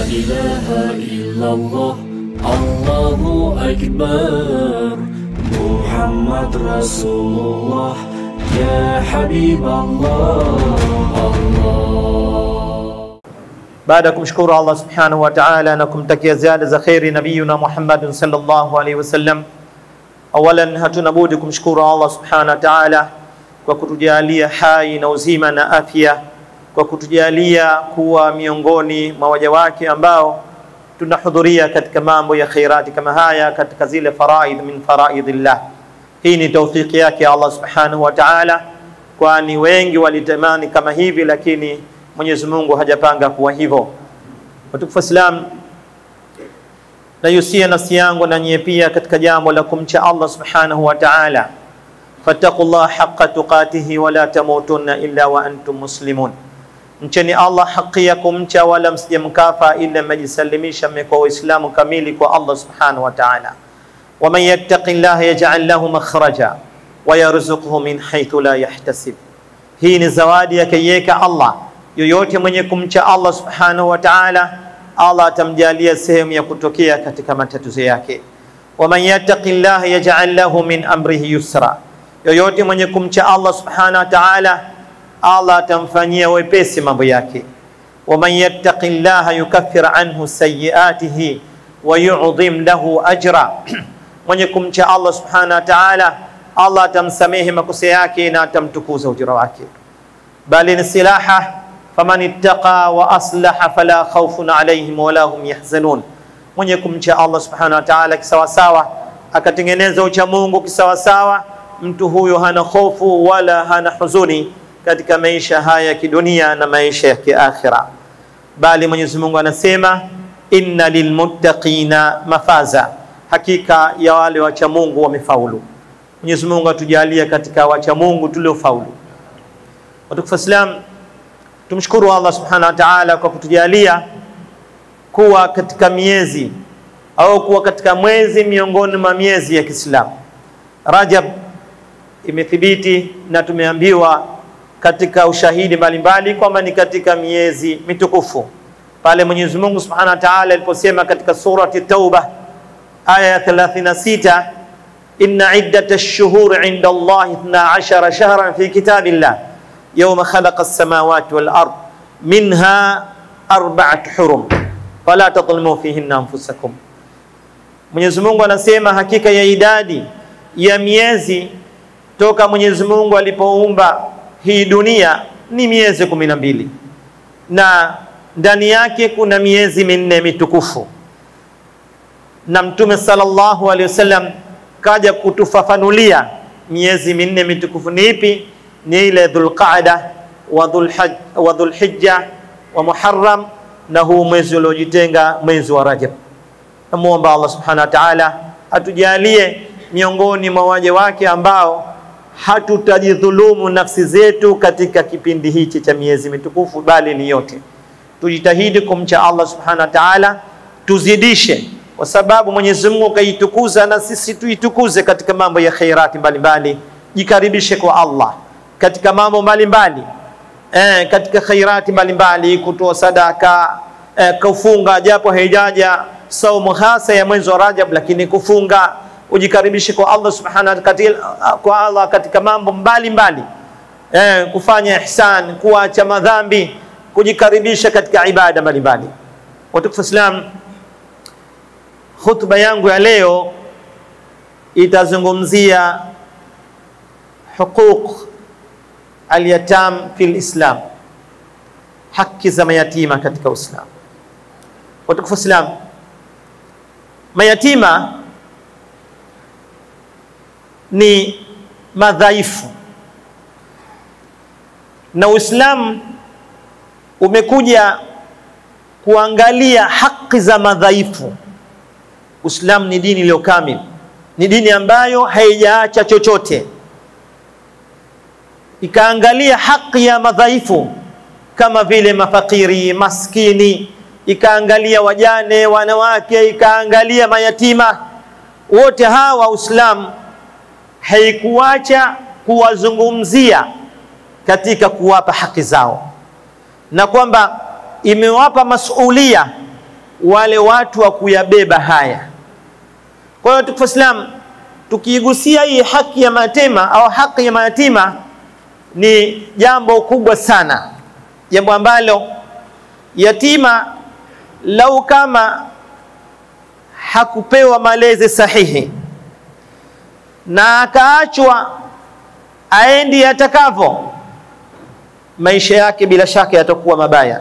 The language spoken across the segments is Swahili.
إله إلا الله الله أكبر محمد رسول الله يا حبيب الله الله Baada ya kumshukuru Allah subhanahu wa ta'ala na kumtakia ziada za kheri nabiyuna Muhammadin sallallahu alaihi wasallam, awalan hatuna budi kumshukuru Allah subhanahu wa ta'ala kwa kutujalia hai na uzima na afya, kwa kutujalia kuwa miongoni mwa waja wake ambao tunahudhuria katika mambo ya khairati kama haya katika zile faraid min faraidillah. Hii ni taufiki yake Allah subhanahu wa ta'ala, kwani wengi walitamani kama hivi, lakini Mwenyezi Mungu hajapanga kuwa hivyo. Watukufu Islam, nayusia nafsi yangu na nyie pia katika jambo la kumcha Allah subhanahu wa ta'ala, fattaqullah haqqa tuqatihi wala tamutunna illa wa antum muslimun, mcheni Allah haki ya kumcha wala msije mkafa ila mmejisalimisha mmekuwa Waislamu kamili kwa Allah subhanahu wa ta'ala. waman yattaqi llaha yaj'al lahu makhraja wa yarzuqhu min haythu la yahtasib, hii ni zawadi yakaiweka Allah yoyote mwenye kumcha Allah subhanahu wa ta'ala, Allah atamjalia sehemu ya kutokea katika matatizo yake. waman yattaqi llaha yaj'al lahu min amrihi yusra, yoyote mwenye kumcha Allah subhanahu wa ta'ala, Allah atamfanyia wepesi mambo yake. waman yattaqi llaha yukaffir anhu sayyiatihi wa yu'dhim lahu ajra, mwenye kumcha Allah subhanahu wa ta'ala, Allah atamsamehe makosa yake na atamtukuza ujira wake. bali ni silaha faman ittaqa wa aslaha fala khawfun alayhim wala hum yahzanun, mwenye kumcha Allah subhanahu wa ta'ala kisawasawa, akatengeneza ucha Mungu kisawasawa, mtu huyo hana hofu wala hana huzuni katika maisha haya ya kidunia na maisha ya kiakhira. Bali Mwenyezi Mungu anasema inna lilmuttaqina mafaza, hakika ya wale wacha Mungu wamefaulu. Mwenyezi Mungu atujalie katika wacha Mungu tuliofaulu. Watukufu Islam, tumshukuru Allah subhanahu wa ta'ala kwa kutujalia kuwa katika miezi au kuwa katika mwezi miongoni mwa miezi ya Kiislamu. Rajab imethibiti na tumeambiwa katika ushahidi mbalimbali kwamba ni katika miezi mitukufu, pale Mwenyezi Mungu subhanahu wa ta'ala aliposema katika surati Tauba aya ya 36 inna iddata ash-shuhuri inda Allahi 12 shahran fi kitabillah yawma khalaqa as-samawati wal ard minha arba'at hurum fala tadhlimu fihinna anfusakum. Mwenyezi Mungu anasema hakika ya idadi ya miezi toka Mwenyezi Mungu alipoumba hii dunia ni miezi kumi na mbili na ndani yake kuna miezi minne mitukufu, na Mtume sallallahu alaihi wasallam kaja kutufafanulia miezi minne mitukufu ni ipi ni ile Dhulqaada wa Dhulhijja wa Muharram na huu mwezi uliojitenga mwezi wa Rajab. Namuomba Allah subhanahu wa ta'ala atujalie miongoni mwa waja wake ambao hatutajidhulumu nafsi zetu katika kipindi hichi cha miezi mitukufu, bali ni yote. Tujitahidi kumcha Allah subhanahu wa ta'ala, tuzidishe, kwa sababu Mwenyezi Mungu kaitukuza, na sisi tuitukuze katika mambo ya khairati mbalimbali. Jikaribishe kwa Allah katika mambo mbalimbali eh, katika khairati mbalimbali, kutoa sadaka eh, kufunga, japo haijaja saumu hasa ya mwezi wa Rajab, lakini kufunga, ujikaribishe kwa Allah subhanahu wa kwa Allah katika mambo mbalimbali eh, kufanya ihsan, kuacha madhambi, kujikaribisha katika ibada mbalimbali. Watukufu Islam, khutba yangu ya leo itazungumzia huquq alyatam fi lislam, haki za mayatima katika Uislamu. Watukufu Islam, mayatima ni madhaifu na Uislamu umekuja kuangalia haki za madhaifu. Uislamu ni dini iliyo kamili, ni dini ambayo haijaacha chochote ikaangalia haki ya madhaifu kama vile mafakiri, maskini, ikaangalia wajane, wanawake, ikaangalia mayatima. Wote hawa Uislamu haikuacha kuwazungumzia katika kuwapa haki zao, na kwamba imewapa masulia wale watu wa kuyabeba haya. Kwa hiyo tukufu Islam, tukiigusia hii haki ya mayatima au haki ya mayatima ni jambo kubwa sana, jambo ambalo yatima lau kama hakupewa malezi sahihi na akaachwa aendi atakavyo, maisha yake bila shaka yatakuwa mabaya.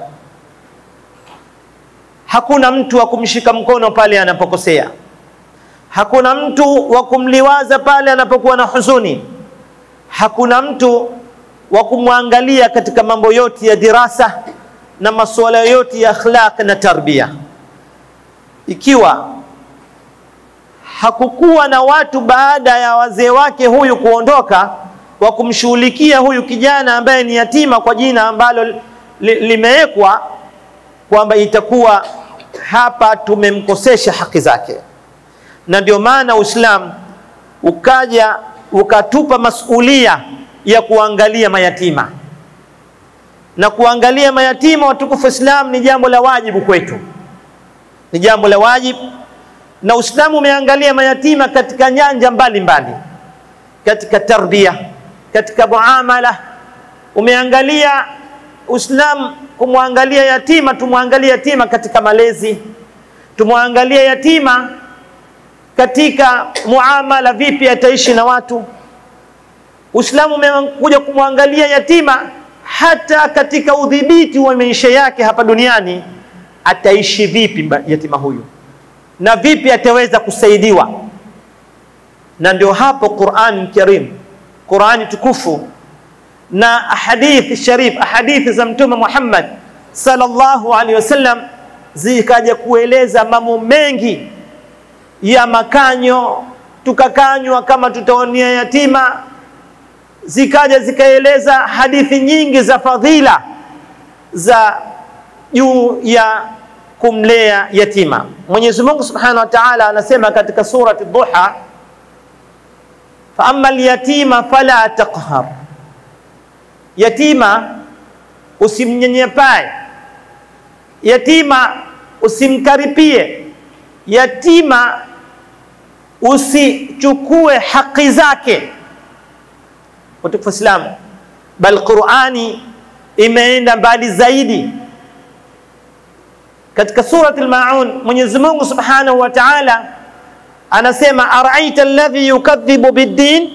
Hakuna mtu wa kumshika mkono pale anapokosea, hakuna mtu wa kumliwaza pale anapokuwa na huzuni, hakuna mtu wa kumwangalia katika mambo yote ya dirasa na masuala yote ya akhlaq na tarbia. Ikiwa hakukuwa na watu baada ya wazee wake huyu kuondoka wa kumshughulikia huyu kijana ambaye ni yatima kwa jina ambalo li, limewekwa kwamba itakuwa hapa tumemkosesha haki zake, na ndio maana Uislamu ukaja ukatupa masulia ya kuangalia mayatima na kuangalia mayatima. Watukufu Islam ni jambo la wajibu kwetu, ni jambo la wajibu, na Uislamu umeangalia mayatima katika nyanja mbalimbali mbali. Katika tarbia, katika muamala umeangalia Uislamu kumwangalia yatima, tumwangalie yatima katika malezi, tumwangalie yatima katika muamala, vipi ataishi na watu. Uislamu umekuja kumwangalia yatima hata katika udhibiti wa maisha yake hapa duniani, ataishi vipi yatima huyu na vipi ataweza kusaidiwa. Na ndio hapo Qur'an Karim, Qur'ani tukufu na ahadithi sharif, ahadithi za Mtume Muhammad sallallahu alaihi wasallam zikaja kueleza mambo mengi ya makanyo, tukakanywa kama tutaonia yatima zikaja zikaeleza hadithi nyingi za fadhila za juu ya kumlea yatima. Mwenyezi Mungu Subhanahu wa Ta'ala anasema katika surati Duha, fa amma alyatima fala taqhar, yatima usimnyenyepae, yatima usimkaripie, yatima usichukue haki zake watukufu Islam, bal Qur'ani imeenda mbali zaidi. Katika surati al-Maun Mwenyezi Mungu Subhanahu wa Ta'ala anasema araita alladhi yukadhibu bid-din,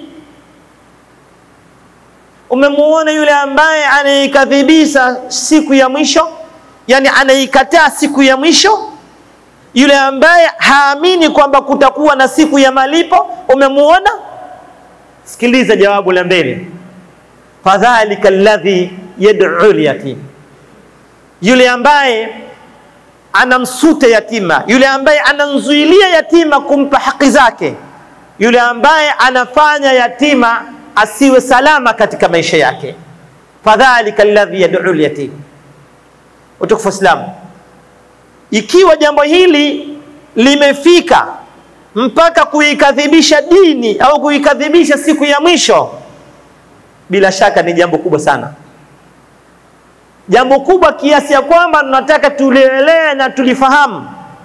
umemuona yule ambaye anaikadhibisha siku ya mwisho, yani anaikataa siku ya mwisho, yule ambaye haamini kwamba kutakuwa na siku ya malipo, umemuona? Sikiliza jawabu la mbele, fadhalika alladhi yad'u al-yatim, yule ambaye anamsuta yatima, yule ambaye anamzuilia yatima kumpa haki zake, yule ambaye anafanya yatima asiwe salama katika maisha yake. Fadhalika alladhi yad'u al-yatim. Utukufu Islam, ikiwa jambo hili limefika mpaka kuikadhibisha dini au kuikadhibisha siku ya mwisho, bila shaka ni jambo kubwa sana, jambo kubwa kiasi ya kwamba tunataka tulielewe na tulifahamu.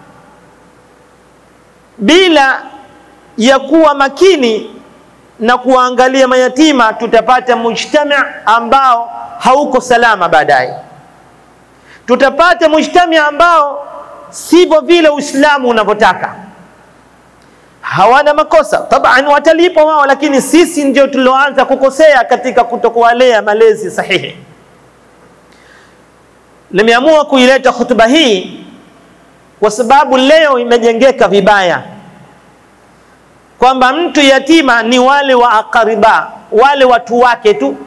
Bila ya kuwa makini na kuangalia mayatima, tutapata mujtama ambao hauko salama baadaye, tutapata mujtama ambao sivyo vile Uislamu unavyotaka hawana makosa taban, watalipwa wao, lakini sisi ndio tulioanza kukosea katika kutokuwalea malezi sahihi. Nimeamua kuileta hutuba hii kwa sababu leo imejengeka vibaya kwamba mtu yatima ni wale wa akariba, wale watu wake tu,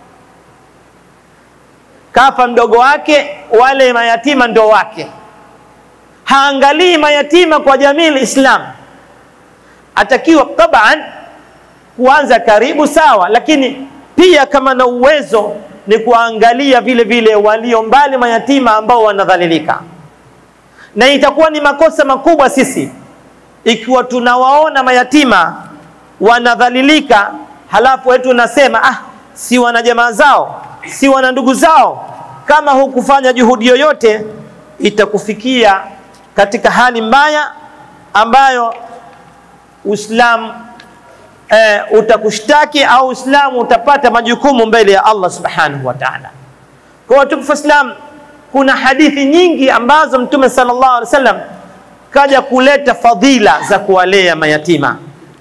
kafa mdogo wake, wale mayatima ndio wake. Haangalii mayatima kwa jamii Islam atakiwa taban kuanza karibu sawa, lakini pia kama na uwezo ni kuangalia vile vile walio mbali mayatima ambao wanadhalilika, na itakuwa ni makosa makubwa sisi ikiwa tunawaona mayatima wanadhalilika, halafu wetu nasema ah, si wana jamaa zao, si wana ndugu zao. Kama hukufanya juhudi yoyote, itakufikia katika hali mbaya ambayo Uislamu eh, utakushtaki au Uislamu utapata majukumu mbele ya Allah subhanahu wa ta'ala. Kwa watukufu Islam, kuna hadithi nyingi ambazo Mtume sallallahu alaihi wasallam kaja kuleta fadhila za kuwalea mayatima.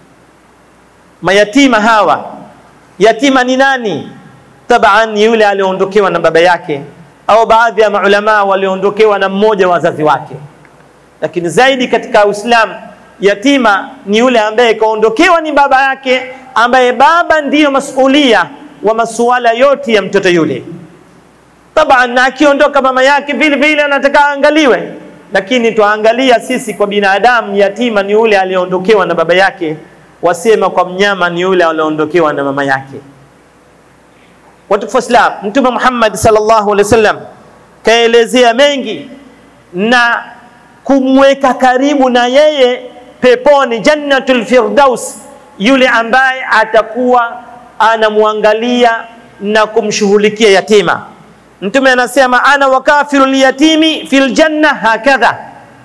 Mayatima hawa, yatima ni nani? Taban ni yule aliondokewa na baba yake, au baadhi ya maulamaa waliondokewa na mmoja wa wazazi wake. Lakini zaidi katika Uislamu, yatima ni yule ambaye kaondokewa ni baba yake, ambaye baba ndiyo masulia wa masuala yote ya mtoto yule. Taban, na akiondoka mama yake vile vile anataka aangaliwe, lakini twaangalia sisi kwa binadamu, yatima ni yule aliondokewa na baba yake, wasema kwa mnyama ni yule aliondokewa na mama yake. Watukufu Islam, Mtume Muhammad sallallahu alaihi wasallam kaelezea mengi na kumweka karibu na yeye peponi, jannatul firdaus, yule ambaye atakuwa anamwangalia na kumshughulikia yatima. Mtume anasema ana wakafiru liyatimi fil janna hakadha,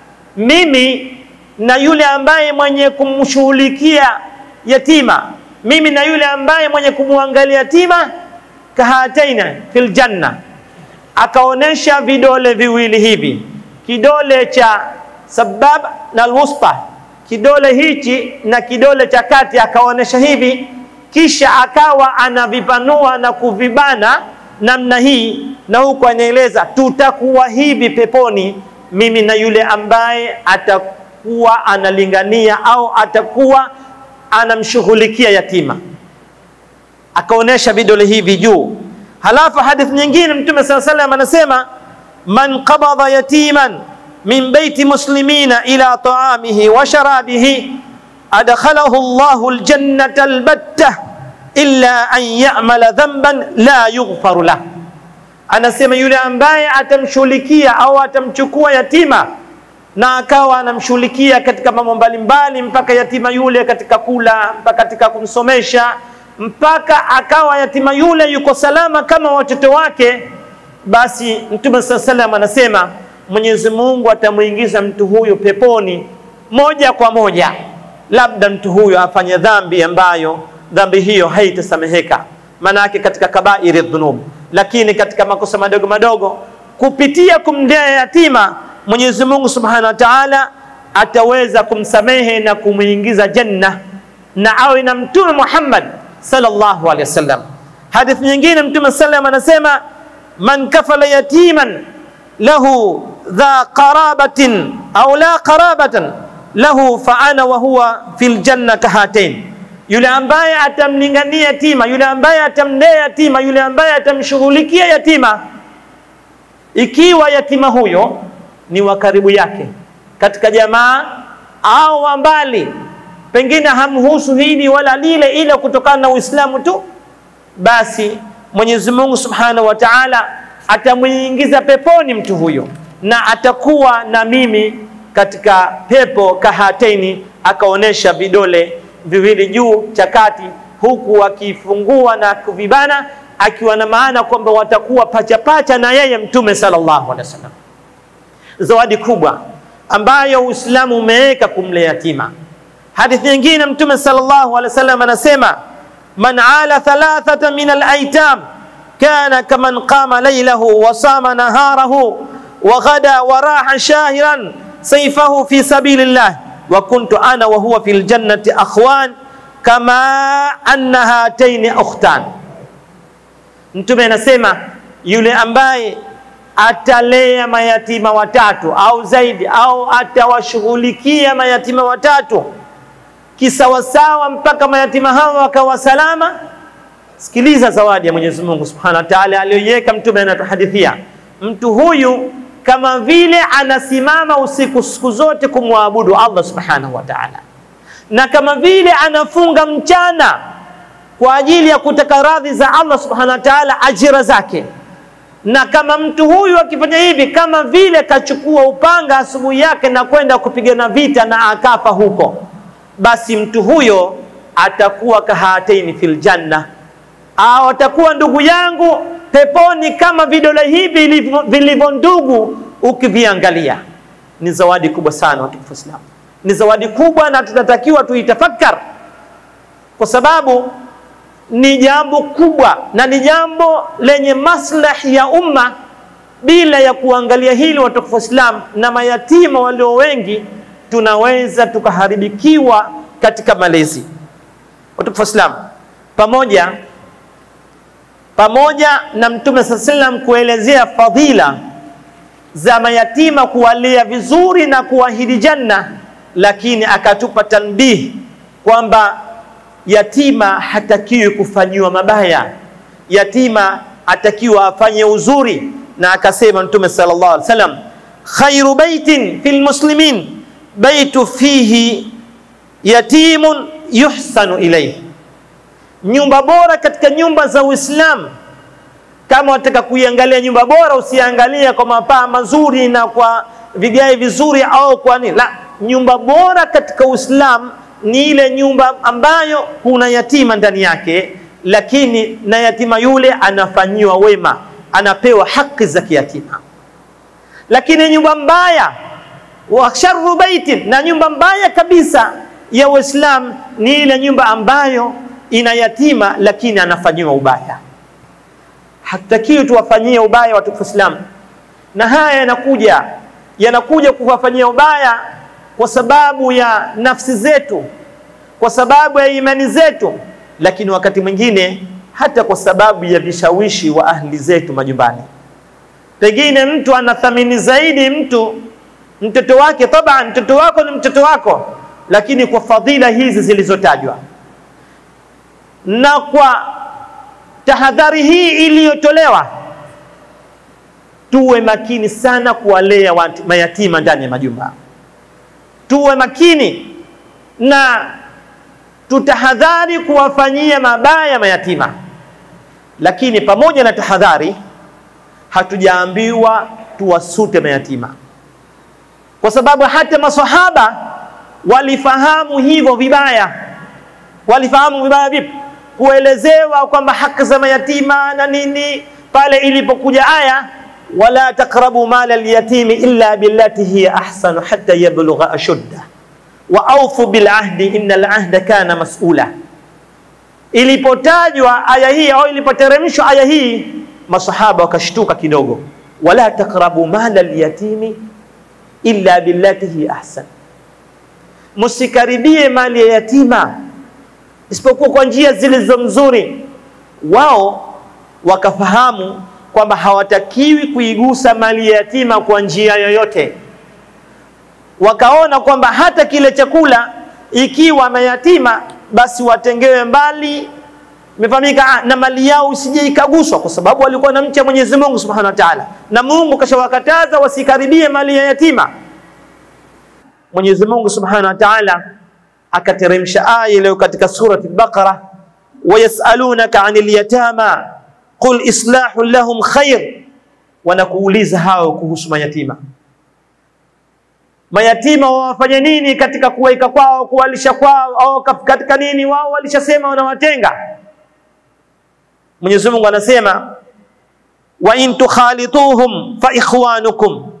mimi na yule ambaye mwenye kumshughulikia yatima, mimi na yule ambaye mwenye kumwangalia yatima kahataina fil janna. Akaonesha vidole viwili hivi, kidole cha sabab na alwusta, kidole hichi na kidole cha kati, akaonesha hivi, kisha akawa anavipanua na kuvibana namna hii, na huku anaeleza tutakuwa hivi peponi, mimi na yule ambaye atakuwa analingania au atakuwa anamshughulikia yatima. Akaonesha vidole hivi juu. Halafu hadithi nyingine Mtume saa salam anasema man qabadha yatiman min baiti muslimina ila taamihi wa sharabihi adkhalahu Allahu aljannata albatta illa an ya'mala dhanban la yughfaru lah, anasema yule ambaye atamshughulikia au atamchukua yatima na akawa anamshughulikia katika mambo mbalimbali, mpaka yatima yule katika kula, mpaka katika kumsomesha, mpaka akawa yatima yule yuko salama kama watoto wake, basi Mtume saa salam anasema Mwenyezi Mungu atamuingiza mtu huyo peponi moja kwa moja, labda mtu huyo afanye dhambi ambayo dhambi hiyo haitasameheka, maana yake katika kabairi dhunub. Lakini katika makosa madogo madogo, kupitia kumlea yatima, Mwenyezi Mungu Subhanahu wa Ta'ala ataweza kumsamehe na kumuingiza janna, na awe na Mtume Muhammad sallallahu alaihi wasallam. Hadithi nyingine Mtume sallam anasema man kafala yatiman lahu dha qarabatin au la qarabatan lahu fa ana wa huwa fil janna kahatain yule ambaye atamlingania yatima, yule ambaye atamlea yatima, yule ambaye atamshughulikia yatima, ikiwa yatima huyo ni wa karibu yake katika jamaa au wa mbali, pengine hamhusu hili wala lile, ila kutokana na Uislamu tu, basi Mwenyezi Mungu Subhanahu wa Ta'ala atamuingiza peponi mtu huyo, na atakuwa na mimi katika pepo kahateni, akaonesha vidole viwili juu cha kati, huku akifungua na kuvibana, akiwa na maana kwamba watakuwa pacha pacha na yeye Mtume sallallahu alaihi wasallam. Zawadi kubwa ambayo Uislamu umeweka kumlea yatima. Hadithi nyingine Mtume sallallahu alaihi wasallam anasema man ala thalathata min alaitam kana kaman qama laylahu wa sama naharahu wa ghada wa raha shahiran sayfahu fi sabilillah wa kuntu ana wa huwa fil jannati akhwan kama anna hataini ukhtan. Mtume anasema yule ambaye atalea mayatima watatu au zaidi au atawashughulikia mayatima watatu kisawasawa mpaka mayatima hao wakawa salama. Sikiliza zawadi ya Mwenyezi Mungu Subhanahu wa Ta'ala aliyoiweka. Mtume anatuhadithia mtu huyu kama vile anasimama usiku siku zote kumwabudu Allah Subhanahu wa Ta'ala, na kama vile anafunga mchana kwa ajili ya kutaka radhi za Allah Subhanahu wa Ta'ala, ajira zake. Na kama mtu huyu akifanya hivi, kama vile kachukua upanga asubuhi yake na kwenda kupigana vita na akafa huko, basi mtu huyo atakuwa kahataini fil janna, au atakuwa ndugu yangu peponi kama vidole hivi vilivyo ndugu ukiviangalia. ni zawadi kubwa sana watukufu Waislamu, ni zawadi kubwa na tunatakiwa tuitafakar, kwa sababu ni jambo kubwa na ni jambo lenye maslahi ya umma, bila ya kuangalia hili watukufu Waislamu, na mayatima walio wengi tunaweza tukaharibikiwa katika malezi. Watukufu Waislamu, pamoja pamoja na Mtume saa sallam kuelezea fadhila za mayatima, kuwalea vizuri na kuahidi janna, lakini akatupa tanbihi kwamba yatima hatakiwi kufanyiwa mabaya, yatima atakiwa afanye uzuri, na akasema Mtume sallallahu alaihi wasallam, khairu baitin fil muslimin baitu fihi yatimun yuhsanu ilayhi nyumba bora katika nyumba za Uislamu. Kama wataka kuiangalia nyumba bora, usiangalie kwa mapaa mazuri na kwa vigae vizuri au kwa nini. La, nyumba bora katika Uislamu ni ile nyumba ambayo kuna yatima ndani yake, lakini na yatima yule anafanyiwa wema, anapewa haki za kiyatima. Lakini nyumba mbaya wa sharru baitin, na nyumba mbaya kabisa ya Uislamu ni ile nyumba ambayo ina yatima lakini anafanyiwa ubaya. Hatutakiwi tuwafanyie ubaya watukufu Islam, na haya yanakuja yanakuja kuwafanyia ubaya kwa sababu ya nafsi zetu, kwa sababu ya imani zetu, lakini wakati mwingine hata kwa sababu ya vishawishi wa ahli zetu majumbani. Pengine mtu anathamini zaidi mtu mtoto wake, taban, mtoto wako ni mtoto wako, lakini kwa fadhila hizi zilizotajwa na kwa tahadhari hii iliyotolewa, tuwe makini sana kuwalea mayatima ndani ya majumba. Tuwe makini na tutahadhari kuwafanyia mabaya mayatima, lakini pamoja na tahadhari, hatujaambiwa tuwasute mayatima, kwa sababu hata masahaba walifahamu hivyo vibaya. Walifahamu vibaya vipi? kuelezewa kwamba haki za mayatima na nini, pale ilipokuja aya wala taqrabu mala alyatimi illa billati hiya ahsanu hatta yablugha ashudda wa awfu bil ahdi innal ahda kana mas'ula. Ilipotajwa aya hii au ilipoteremshwa aya hii, masahaba wakashtuka kidogo, wala taqrabu mala alyatimi illa billati hiya ahsan, musikaribie mali ya yatima isipokuwa kwa njia zilizo mzuri. Wao wakafahamu kwamba hawatakiwi kuigusa mali ya yatima kwa njia yoyote. Wakaona kwamba hata kile chakula ikiwa mayatima, basi watengewe mbali, imefahamika, na mali yao isije ikaguswa, kwa sababu walikuwa na mcha Mwenyezi Mungu Subhanahu wa Ta'ala, na Mungu kashawakataza wasikaribie mali ya yatima. Mwenyezi Mungu Subhanahu wa Ta'ala akateremsha aya iliyo katika surati al-Baqara, wayasalunaka anil yatama qul islahu lahum khair, wanakuuliza hao kuhusu mayatima. Mayatima wawafanye nini katika kuweka kwao, kuwalisha kwao, au katika nini? Wao walishasema wanawatenga. Mwenyezi Mungu anasema wa in tukhalituhum fa ikhwanukum,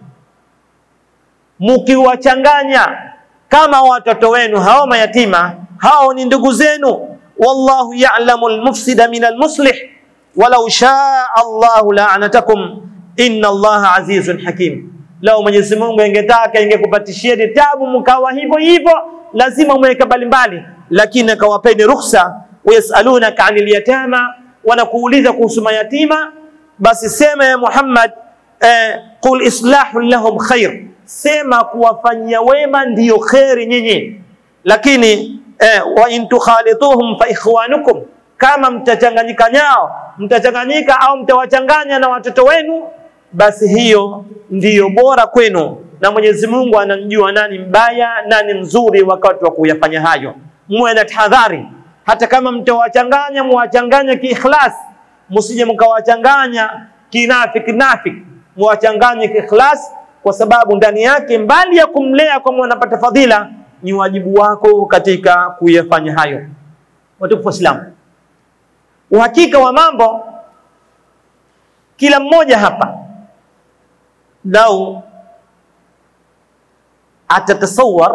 mukiwachanganya kama watoto wenu hao mayatima, hao ni ndugu zenu. Wallahu ya'lamu almufsida min almuslih walau shaa Allahu la'anatakum inna Allaha azizun hakim. Lao Mwenyezi Mungu ingetaka ingekupatishia tabu mkawa hivyo hivyo, lazima mweke mbalimbali, lakini akawapeni ruhusa. Wayasalunaka anil yatama, wanakuuliza kuhusu mayatima, basi sema ya Muhammad eh, qul islahu lahum khair sema kuwafanyia wema ndiyo kheri nyinyi, lakini eh, wa in tukhalituhum fa ikhwanukum, kama mtachanganyika nao mtachanganyika au mtawachanganya na watoto wenu, basi hiyo ndiyo bora kwenu, na Mwenyezi Mungu anamjua nani mbaya nani mzuri wakati wa kuyafanya hayo. Muwe na tahadhari, hata kama mtawachanganya, muwachanganye kiikhlas, msije mkawachanganya kinafiki nafiki, muwachanganye kiikhlas kwa sababu ndani yake mbali ya kumlea kwa mwanapata fadhila, ni wajibu wako katika kuyafanya hayo. Watukufu Waislamu, uhakika wa mambo, kila mmoja hapa lau atatasawar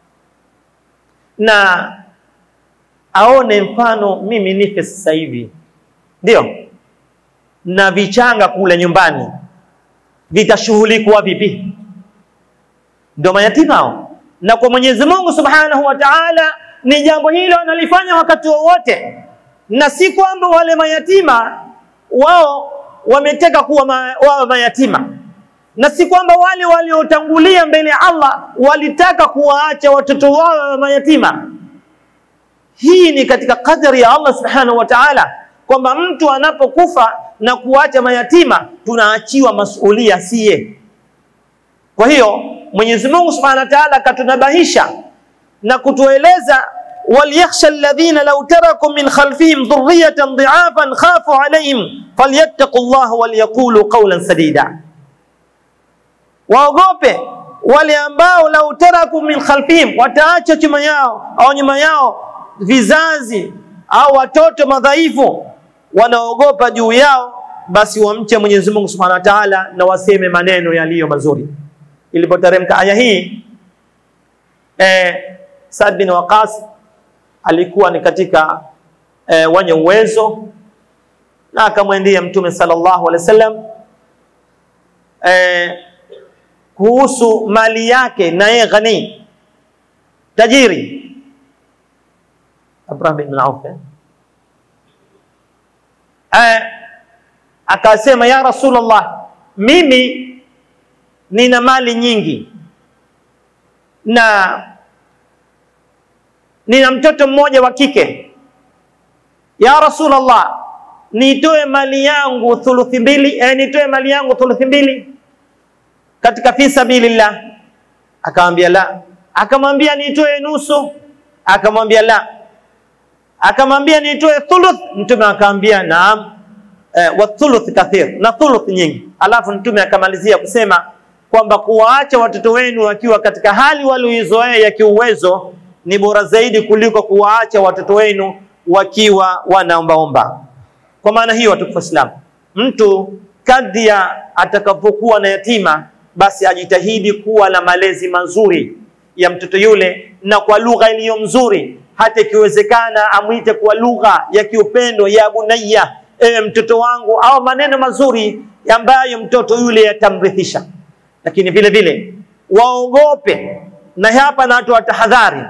na aone mfano mimi nife sasa hivi, ndio na vichanga kule nyumbani vitashughulikiwa vipi? Ndio mayatima hao, na kwa Mwenyezi Mungu Subhanahu wa Ta'ala ni jambo hilo analifanya wakati wowote, na si kwamba wale mayatima wao wameteka kuwa ma, wao mayatima, na si kwamba wale waliotangulia mbele ya Allah walitaka kuwaacha watoto wao mayatima. Hii ni katika kadari ya Allah Subhanahu wa Ta'ala kwamba mtu anapokufa na kuacha mayatima tunaachiwa masulia siye. Kwa hiyo Mwenyezi Mungu Subhanahu wa Ta'ala akatunabahisha na kutueleza walyakhsha alladhina law taraku min khalfihim dhurriyatan dhi'afan khafu alayhim falyattaqullaha walyaqulu qawlan sadida, waogope wale ambao lau taraku min khalfihim, wataacha chuma yao au nyuma yao vizazi au watoto madhaifu wanaogopa juu yao, basi wamche Mwenyezi Mungu Subhanahu wa Ta'ala na waseme maneno yaliyo mazuri. Ilipoteremka aya hii eh, Saad bin Waqas alikuwa ni katika eh, wenye uwezo na akamwendea Mtume sallallahu alaihi wasallam eh, kuhusu mali yake, na yeye ghani tajiri Abraham bin Auf eh? Eh, akasema ya Rasulullah, mimi nina mali nyingi na nina mtoto mmoja wa kike. Ya Rasulullah, nitoe mali yangu thuluthi mbili, eh, nitoe mali yangu thuluthi mbili katika fi sabilillah? Akamwambia la. Akamwambia nitoe nusu? Akamwambia la. Akamwambia nitoe thuluth? Mtume akamwambia naam. Eh, wa thuluth kathir, na thuluth nyingi. Alafu Mtume akamalizia kusema kwamba kuwaacha watoto wenu wakiwa katika hali walioizoea ya kiuwezo ni bora zaidi kuliko kuwaacha watoto wenu wakiwa wanaombaomba. Kwa maana hiyo, watukufu Waislamu, mtu kadri ya atakapokuwa na yatima, basi ajitahidi kuwa na malezi mazuri ya mtoto yule na kwa lugha iliyo mzuri, hata ikiwezekana amwite kwa lugha ya kiupendo, ya bunayya, ewe mtoto wangu, au maneno mazuri ambayo mtoto yule yatamrithisha. Lakini vile vile waogope, na hapa natoa tahadhari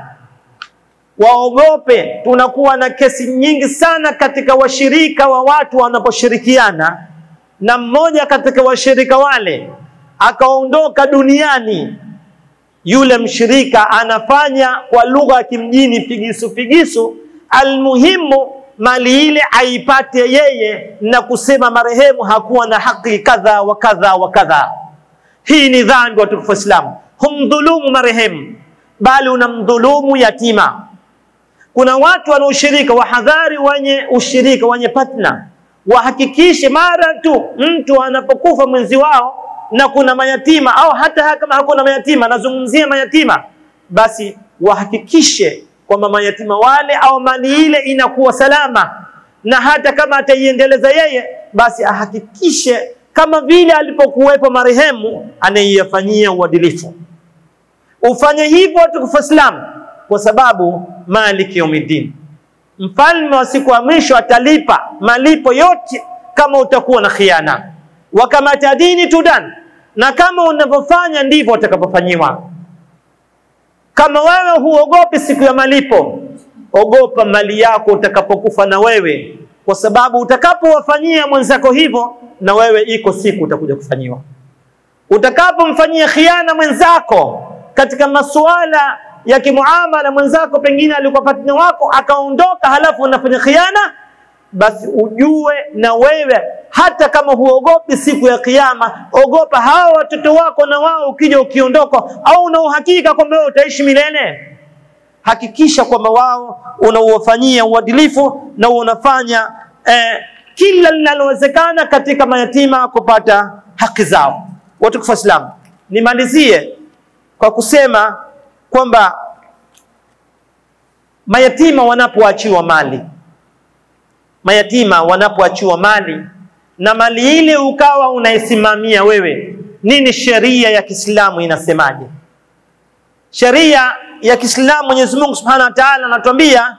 waogope. Tunakuwa na kesi nyingi sana katika washirika wa watu wanaposhirikiana, na mmoja katika washirika wale akaondoka duniani, yule mshirika anafanya kwa lugha ya kimjini figisu figisu, almuhimu mali ile aipate yeye na kusema marehemu hakuwa na haki kadha wa kadha wa kadha. Hii ni dhambi, watukufu Waislamu. Humdhulumu marehemu, bali unamdhulumu yatima. Kuna watu wana ushirika, wahadhari wenye ushirika, wenye partner, wahakikishe mara tu mtu anapokufa mwenzi wao na kuna mayatima au hata kama hakuna mayatima, nazungumzia mayatima, basi wahakikishe kwamba mayatima wale au mali ile inakuwa salama, na hata kama ataiendeleza yeye, basi ahakikishe kama vile alipokuwepo marehemu anayeyafanyia uadilifu. Ufanye hivyo tukufu Islam, kwa sababu maliki yaumiddin, mfalme wa siku ya mwisho atalipa malipo yote kama utakuwa na khiana. Wa kama tadini tudan, na kama unavyofanya ndivyo utakapofanyiwa. Kama wewe huogopi siku ya malipo, ogopa mali yako utakapokufa na wewe, kwa sababu utakapowafanyia mwenzako hivyo, na wewe iko siku utakuja kufanyiwa. Utakapomfanyia khiana mwenzako katika masuala ya kimuamala, mwenzako pengine alikuwa partner wako akaondoka, halafu unafanya khiana, basi ujue na wewe hata kama huogopi siku ya Kiyama, ogopa hawa watoto wako, na wao ukija ukiondoka, au una uhakika kwamba wewe utaishi milele, hakikisha kwamba wao unauwafanyia uadilifu na unafanya eh, kila linalowezekana katika mayatima kupata haki zao. Watukufu Waislamu, nimalizie kwa kusema kwamba mayatima wanapoachiwa mali, mayatima wanapoachiwa mali na mali ile ukawa unaisimamia wewe, nini sheria ya Kiislamu inasemaje? sheria ya Kiislamu Mwenyezi Mungu Subhanahu wa Ta'ala anatuambia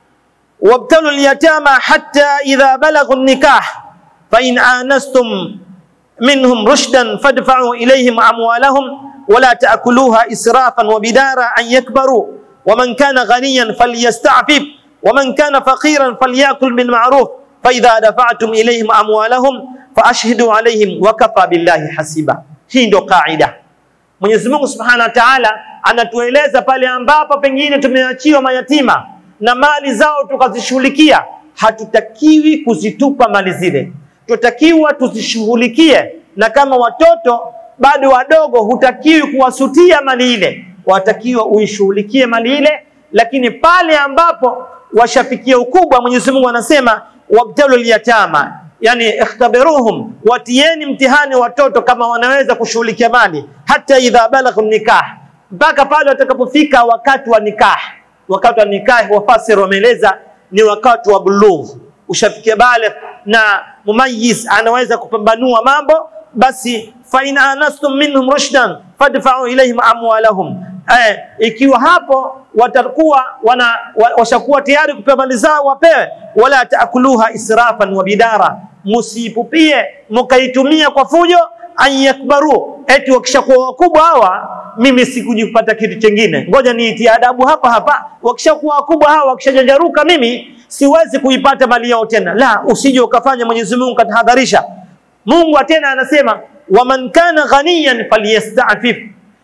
wabtalu al-yatama hatta idha balaghu an-nikah fa in anastum minhum rushdan fadfa'u ilayhim amwalahum ولا تأكلوها إسرافا وبدارا أن يكبروا ومن كان غنيا فليستعفف ومن كان فقيرا فليأكل بالمعروف فإذا دفعتم إليهم أموالهم فأشهدوا عليهم وكفى بالله حسيبا hii ndo kaida mwenyezi mungu subhanahu wa taala anatueleza pale ambapo pengine tumeachiwa mayatima na mali zao tukazishughulikia hatutakiwi kuzitupa mali zile tutakiwa tuzishughulikie na kama watoto bado wadogo hutakiwi kuwasutia mali ile watakiwa uishughulikie mali ile lakini pale ambapo washafikia ukubwa mwenyezi mungu anasema wabtalu lyatama yani ikhtabiruhum watieni mtihani watoto kama wanaweza kushughulikia mali hata idha balaghu nikah mpaka pale watakapofika wakati wa nikah wakati wa nikah wafasir wameeleza ni wakati wa bulugh ushafikia baligh na mumayiz anaweza kupambanua mambo basi fa in anastum minhum rushdan fadfa'u ilayhim amwalahum eh, ikiwa hapo watakuwa wana washakuwa tayari kupewa mali zao wapewe wala taakuluha israfan wa bidara musipupie mkaitumia kwa fujo an yakbaru eti wakishakuwa wakubwa hawa mimi sikujipata kitu chengine ngoja niitie adabu hapa hapa wakishakuwa wakubwa hawa wakishajanjaruka mimi siwezi kuipata mali yao tena la usije ukafanya Mwenyezi Mungu katahadharisha Mungu tena anasema waman kana ghaniyan falyastafif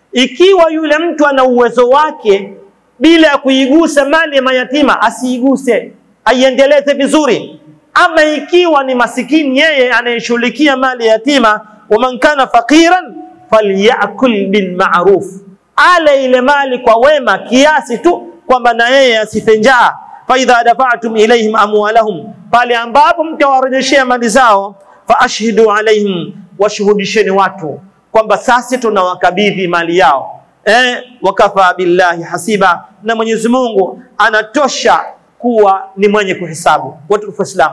ikiwa yule mtu ana uwezo wake bila ya kuigusa mali ya mayatima asiiguse aiendeleze vizuri ama ikiwa ni masikini yeye anayeshughulikia mali ya yatima waman kana faqiran falyakul bilmaruf ale ile mali kwa wema kiasi tu kwamba na yeye asife njaa faidha dafatum ilaihim amwalahum pale ambapo mtawarejeshea mali zao faashhidu alaihim washuhudisheni watu kwamba sasa tunawakabidhi mali yao eh, wakafa billahi hasiba na Mwenyezi Mungu anatosha kuwa ni mwenye kuhesabu watukufu Islam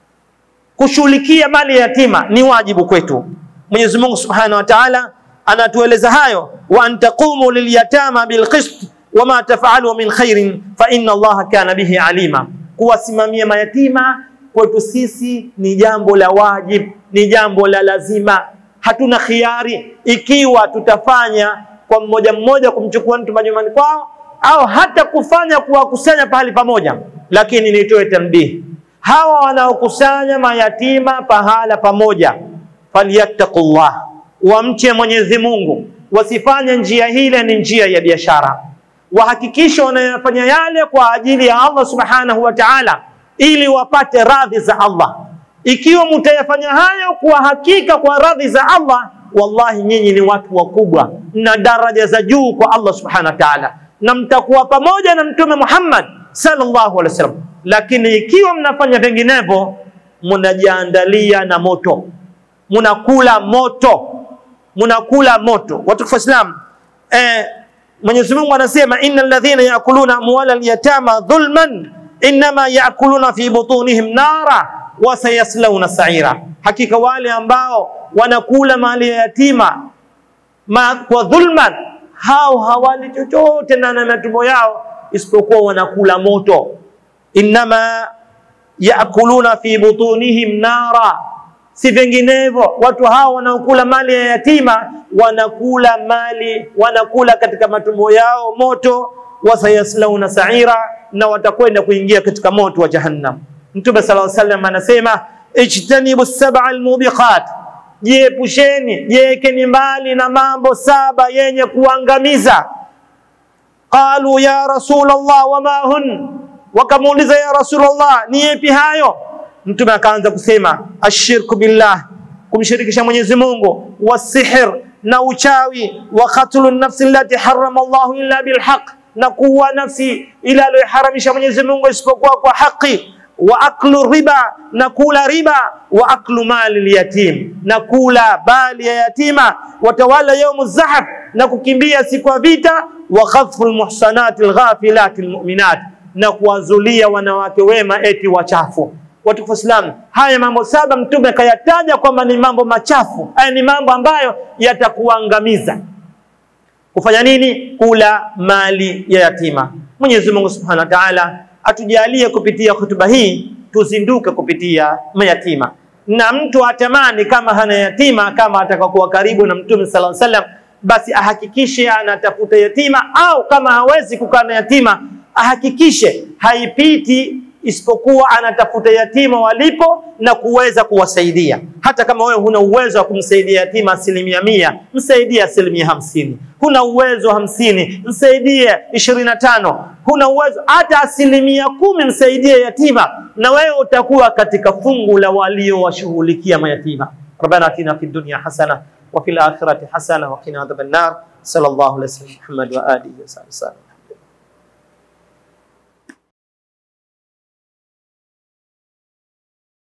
kushughulikia mali ya yatima ni wajibu kwetu Mwenyezi Mungu Subhanahu wa Ta'ala anatueleza hayo wa antaqumu lilyatama bilqist wama taf'alu min khairin fa inna Allaha kana bihi alima kuwasimamia mayatima kwetu sisi ni jambo la wajib ni jambo la lazima hatuna khiari ikiwa tutafanya kwa mmoja mmoja kumchukua mtu majumbani kwao au hata kufanya kuwakusanya pahali pamoja lakini nitoe tambihi hawa wanaokusanya mayatima pahala pamoja falyattaqullah wamche Mwenyezi Mungu wasifanye njia hile ni njia ya biashara wahakikishe wanayofanya yale kwa ajili ya Allah subhanahu wa ta'ala ili wapate radhi za Allah ikiwa mtayafanya hayo kwa hakika kwa radhi za Allah wallahi nyinyi ni watu wakubwa na daraja za juu kwa Allah subhanahu wa ta'ala na mtakuwa pamoja na mtume Muhammad sallallahu alaihi wasallam lakini ikiwa mnafanya vinginevyo mnajiandalia na moto mnakula moto mnakula moto watukufu Islam eh, Mwenyezi Mungu anasema innal ladhina yakuluna amwala al-yatama dhulman inma yakuluna fi butunihim nara wa sayaslawna sa'ira hakika wale ambao wanakula mali ya yatima ma, kwa dhulman hao hawali chochote na na matumbo yao isipokuwa wanakula moto inma yakuluna fi butunihim nara si vinginevyo watu hao wanaokula mali ya yatima wanakula mali wanakula katika matumbo yao moto wasayaslauna sa'ira na watakwenda kuingia katika moto wa jahannam mtume sallallahu alaihi wasallam anasema ijtanibu sab'a almubiqat jiepusheni jiekeni mbali na mambo saba yenye kuangamiza qalu ya rasulullah wama hun wakamuuliza ya rasulullah ni yapi hayo mtume akaanza kusema ashirku billah kumshirikisha Mwenyezi Mungu wasihr na uchawi wa qatlu nafsi allati harrama Allah illa bilhaq na kuwa nafsi ila aliyoharamisha Mwenyezi Mungu isipokuwa kwa haki wa aklu riba na kula riba wa aklu mali yatim na kula bali ya yatima watawala yaumu zahab na kukimbia siku ya vita wa khafru almuhsanati alghafilati almu'minat na kuwazulia wanawake wema eti wachafu watukufu Islam, haya mambo saba mtume akayataja kwamba ni mambo machafu, haya ni mambo ambayo yatakuangamiza. Kufanya nini? Kula mali ya yatima. Mwenyezi Mungu Subhanahu wa Ta'ala atujalie kupitia hotuba hii tuzinduke kupitia mayatima, na mtu atamani kama hana yatima, kama atakakuwa karibu na Mtume sallallahu alaihi wasallam, basi ahakikishe anatafuta yatima, au kama hawezi kukaa na yatima ahakikishe haipiti isipokuwa anatafuta yatima walipo na kuweza kuwasaidia. Hata kama wewe huna uwezo wa kumsaidia yatima asilimia mia, msaidie asilimia hamsini. Huna uwezo hamsini, msaidie ishirini na tano. Huna uwezo hata asilimia kumi, msaidie yatima, na wewe utakuwa katika fungu la waliowashughulikia mayatima. Rabbana atina fid dunya hasana wa fil akhirati hasana wa qina adhaban nar. Sallallahu alaihi wasallam Muhammad wa alihi wasallam.